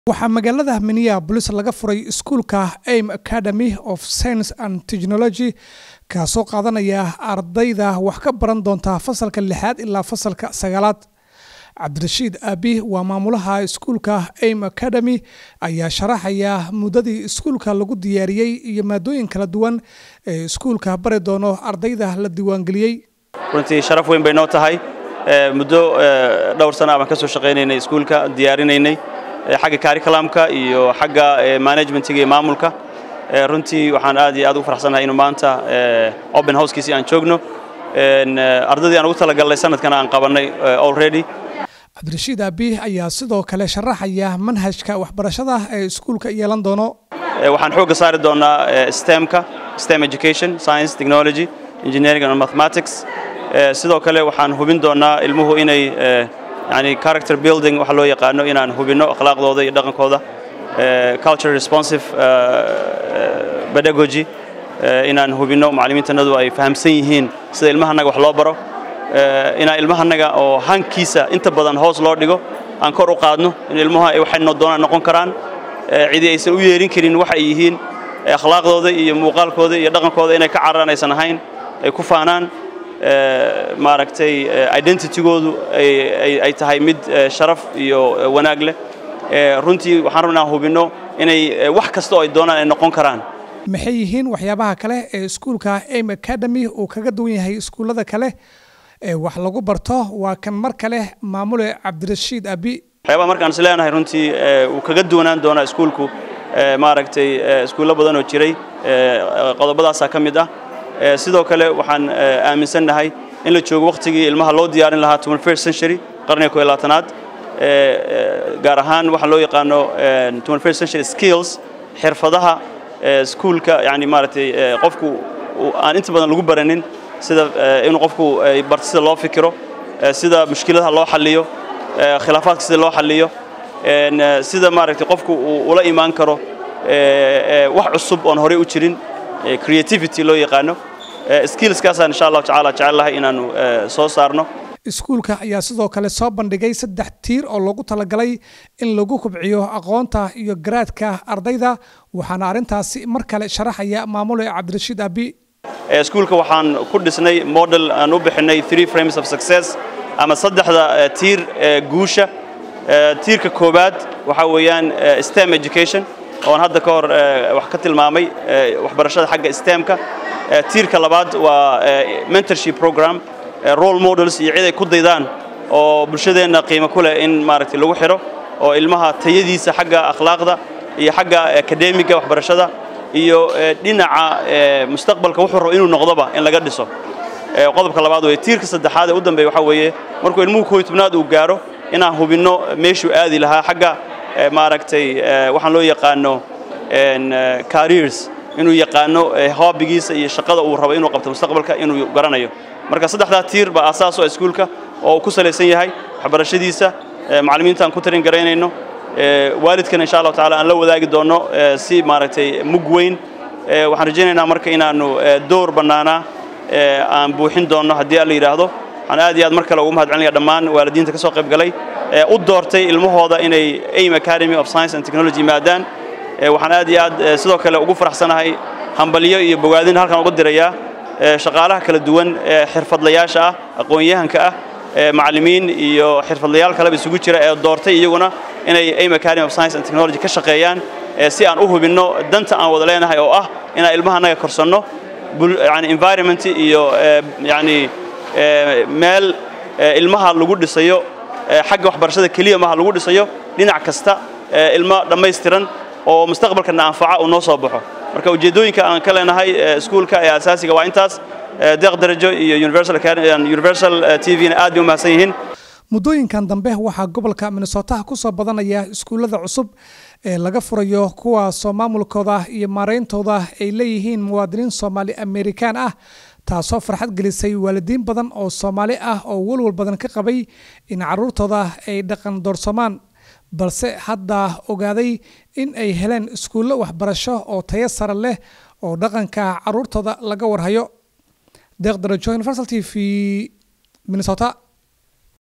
waxaa magaalada minneapolis laga furay iskuulka aim academy of science and technology kaasoo qaadanaya ardayda wax ka baran doonta fasalka lixaad ilaa fasalka sagaalaad cabdirashiid aabi waa maamulaha iskuulka aim academy ayaa sharaxaya muddadii iskuulka lagu diyaariyey iyo maadooyin kala duwan ee iskuulka bari doono ardayda la diiwaangeliyey runtii sharaf weyn bay noo tahay muddo dhowr sana baan ka soo shaqaynaynay iskuulka diyaarinaynay xagga curriculumka iyo xagga managementiga iyo maamulka runtii waxaan aad iyo aad ugu faraxsanahay inuu maanta open housekiisii aan joogno ardaydii aan ugu talagalnay sanadkana aan qabannay already cabdirashiid aabi ayaa sidoo kale sharaxaya manhajka waxbarashada ee iskuulka yeelan doono waxaan xoogga saari doonaa stemka stem education science technology engineering and mathematics sidoo kale waxaan hubin doonaa ilmuhu inay yani character building waxa loo yaqaano inaan hubinno akhlaaqdooda iyo dhaqankooda culture responsive pedagogy inaan hubinno macallimiintanadu ay fahamsan yihiin sida ilmahanaga wax loo baro inaan ilmahanaga oo hankiisa inta badan hoos loo dhigo aan kor u qaadno in ilmuhu ay waxay doonaan noqon karaan cidi aysan u yeerin karin waxa ay yihiin akhlaaqdooda iyo muuqaalkooda iyo dhaqankooda inay ka cararaan aysan ahayn ay ku faanaan maaragtay identitygoodu ay tahay mid sharaf iyo wanaag leh runtii waxaan rabnaa hubinno inay wax kasta oo ay doonaan ay noqon karaan maxay yihiin waxyaabaha kale ee iskuulka aim academy uu kaga duwan yahay iskuullada kale ee wax lagu barto waa kan mar kale maamule cabdirashiid abi waxyaabaha markaan is leenahay runtii uu kaga duwanaan doonaa iskuulku maaragtay iskuullo badan oo jiray qodobadaasaa ka mid ah sidoo kale waxaan aaminsannahay in la joogo wakhtigii ilmaha loo diyaarin lahaa first century qarniga ko labaatanaad gaar ahaan waxaa loo yaqaano first century skills xirfadaha iskuulka yani maaragtay qofku aan inta badan lagu baranin sida inuu qofku barto sida loo fikiro sida mushkiladaha loo xalliyo khilaafaadka sida loo xalliyo sida maaragtay qofku uu ula imaan karo wax cusub oon horey u jirin creativity loo yaqaano skillskaasaan insha allahu tacaala jecel lahay inaanu soo saarno iskuulka ayaa sidoo kale soo bandhigay saddex tiir oo loogu talagalay in lagu kubciyo aqoonta iyo garaadka ardayda waxaana arrintaasi mar kale sharaxaya maamule cabdirashiid abi iskuulka waxaan ku dhisnay model aan u bixinay three frames of success ama saddexda tiir guusha tiirka koowaad waxaa weeyaan stem education oon hadda ka hor wax ka tilmaamay waxbarashada xagga stemka tiirka labaad waa mentorship program role models iyo cid ay ku daydaan oo bulshadeenna qiimo ku leh in maaragtay lagu xidho oo ilmaha tayadiisa xagga akhlaaqda iyo xagga akademiga waxbarashada iyo dhinaca mustaqbalka wuxuu rabo inuu noqdoba in laga dhiso qodobka labaad weye tiirka saddexaad ee u dambeeya waxaa weeye markuu ilmuhu kooyo tobnaad uu gaaro inaan hubinno meeshuu aadi lahaa xagga maaragtay waxaan loo yaqaano careers inuu yaqaano hobbigiisa iyo shaqada uu rabo inuu qabto mustaqbalka inuu garanayo marka saddexdaa tiir baa asaas oo iskuulka oo uu ku salaysan yahay waxbarashadiisa macallimiinta aan ku tarin garaynayno waalidkana insha allahu tacaala aan la wadaagi doonno si maaragtay mug weyn waxaan rajaynaynaa marka inaannu door bannaanaa aan buuxin doonno haddii alla yidhaahdo waxaan aad iyo aad mar kale ugu mahad celinaya dhammaan waalidiinta ka soo qayb galay u doortay ilmahooda inay aim academy of science and technology yimaadaan waxaan aad iyo aad sidoo kale ugu faraxsanahay hambalyo iyo bogaadin halkan uga dirayaa shaqaalaha kala duwan ee xirfadlayaasha ah aqoon-yahanka ah macallimiin iyo xirfadlayaal kaleba isugu jira ee doortay iyaguna inay aim academy of science and technology ka shaqeeyaan si aan u hubinno danta aan wada leenahay oo ah inaan ilmahanaga korsanno yani environment iyo yani meel ilmaha lagu dhisayo xagga waxbarashada keliya maha lagu dhisayo dhinac kasta ilmo dhammaystiran oo mustaqbalkana anfaca uu noo soo baxo marka ujeeddooyinka aan ka leenahay iskuulka ee asaasiga waa intaas deeq darajo iyo universal t v-na aad bay u mahadsan yihiin muddooyinkan dambe waxaa gobolka minnesota ku soo badanaya iskuullada cusub ee laga furayo kuwaasoo maamulkooda iyo maarayntooda ay leeyihiin muwaadiniin soomaali amerikaan ah taasoo farxad gelisay waalidiin badan oo soomaali ah oo walwal badan ka qabay in carruurtooda ay dhaqan doorsamaan balse hadda ogaaday in ay heleen iskuullo waxbarasho oo tayo sare leh oo dhaqanka carruurtooda laga warhayo deeq darajo universal t v minnesota